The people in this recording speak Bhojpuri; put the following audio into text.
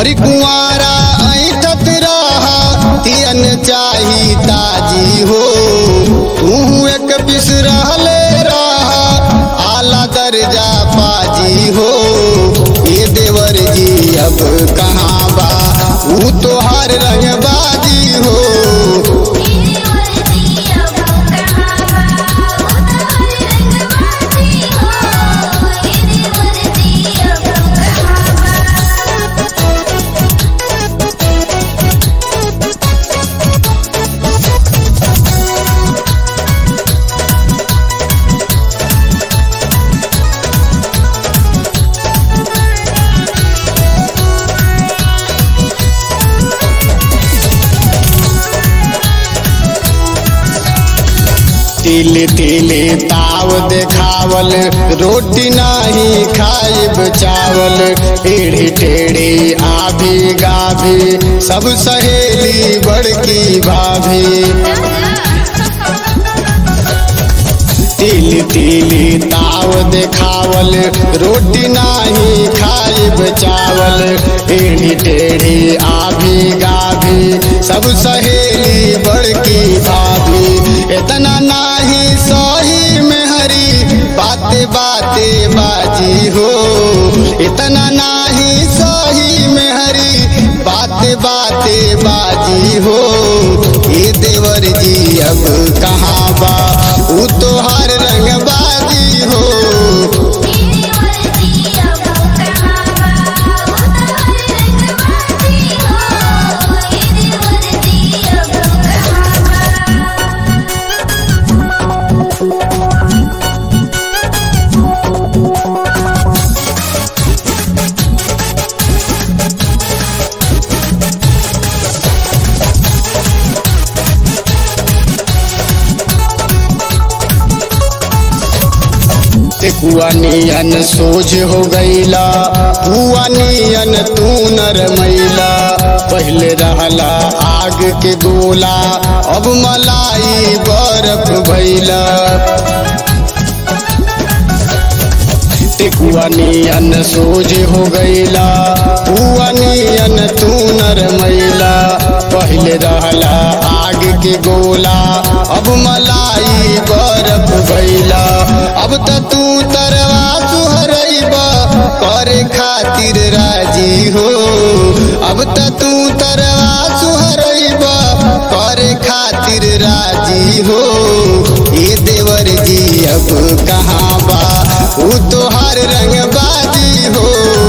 हरि कुंवारा ऐठत रहा तियन चाही ताजी हो तू एक पिस रहले रहा आला दर्जा पाजी हो ये देवर जी अब कहाँ बा ऊ तो हर रंग बाजी हो मेरे वर्दी अब कहाँ बा उतार रंगबाजी हो मेरे वर्दी अब कहाँ बा तिले तिले ताव देखावल रोटी नाही खाइब चावल टेढ़ी टेढ़ी आभी गाभी सब सहेली बड़की भाभी तिल तिली ताव देखावल रोटी नाही खाइब चावल टेढ़ी टेढ़ी आभी गाभी सब सहेली बड़की भाभी इतना नाही सही में हरी बाते बाते बाजी हो इतना नाही सही में हरी बाते बाते बाजी हो ये देवर जी अब कहाँ बा ऊ तो हर रंग बाजी हो मेरे वर्दी अब कहाँ बा उतार रंगबाजी हो मेरे वर्दी अब कहाँ बा ते कुआ नियन सोझ हो गईला कुआ नियन तू नर मैला पहले रहला आग के गोला अब मलाई बर्फ भैला ते कुआ नियन सोझ हो गईला कुआ नियन तू नर मैला पहले रहला आग के गोला अब मलाई बर्फ भैला अब त तू तरवा सुहरैबा करे खातिर राजी हो अब त तू तरवा सुहरैबा करे खातिर राजी हो ये देवर जी अब कहाँ बा ऊ तो हर रंग बाजी हो